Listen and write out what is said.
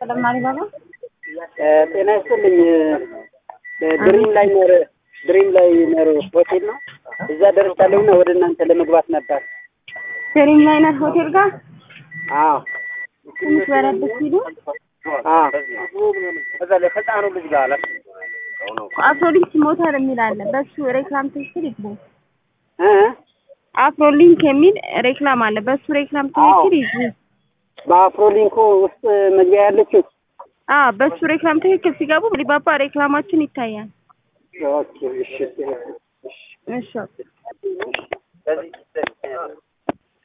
ይስጥልኝ አሊባባ። ጤና ይስጥልኝ። ድሪም ላይ ኖር ድሪም ላይ ኖር ሆቴል ነው። እዛ ደርሻለሁና ወደ እናንተ ለመግባት ነበር። ድሪም ላይነር ሆቴል ጋር አዎ ትንሽ በረድ ሲሉ አዎ እዛ ላይ ህፃኑ ልጅ ጋር አለ አፍሮሊንክ ሞተር የሚል አለ። በሱ ሬክላም ትክክል ይግቡ። እ አፍሮሊንክ የሚል ሬክላም አለ። በሱ ሬክላም ትክክል ይግቡ። በአፍሮሊንኮ ውስጥ መግቢያ ያለችው አ በሱ ሬክላም ትክክል ሲገቡ አሊባባ ሬክላማችን ይታያል። ኦኬ እሺ እሺ በዚህ